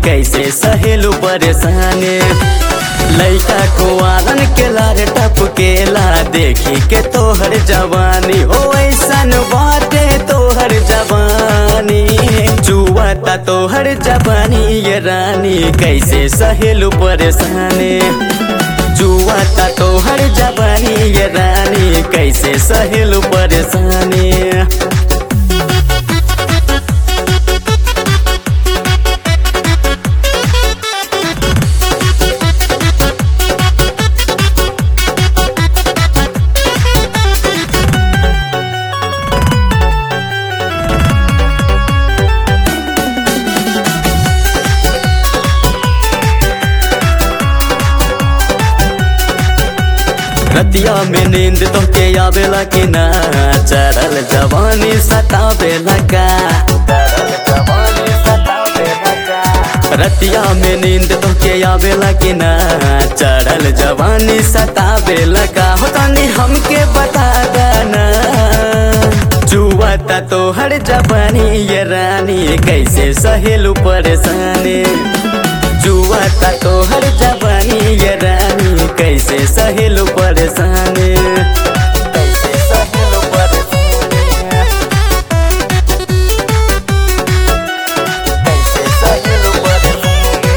कैसे सहेलू परेशानी लैका को आलन के लार टपकेला देखी के तोहर जवानी हो ऐसन बाटे तोहर जवानी जुआता तोहर जवानी ये रानी कैसे सहेलू परेशानी जुआता तोहर जवानी ये रानी कैसे सहेलू परेशानी रतिया में नींद तो के आवेला कि ना चढ़ल जवानी सतावेला का रतिया में नींद तो के आवेला कि ना चढ़ल जवानी सतावेला का हो तनी हमके बता देना जुआता तो हर जवानी ये रानी कैसे सहेलू परेशानी जुआता तो हर जवानी ये रानी कैसे सहेलू परेशानी कैसे सहेलू परेशानी कैसे सहेलू परेशानी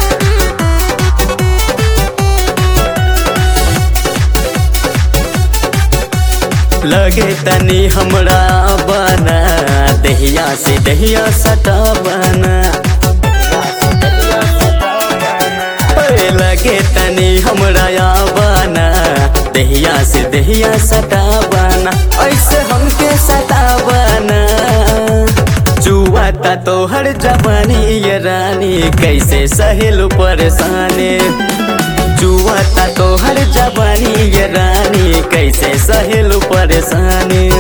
लगे तनी हमरा बना दहिया से दहिया सटा बना ओए लगे तनी हमरा बना दहिया से दहिया सटा बना ऐसे हमके सटा बना जुआता तोहर जवानी ये रानी कैसे सहेलू परेशानी जुआता तोहर जवानी ये रानी कैसे सहेलू परेशानी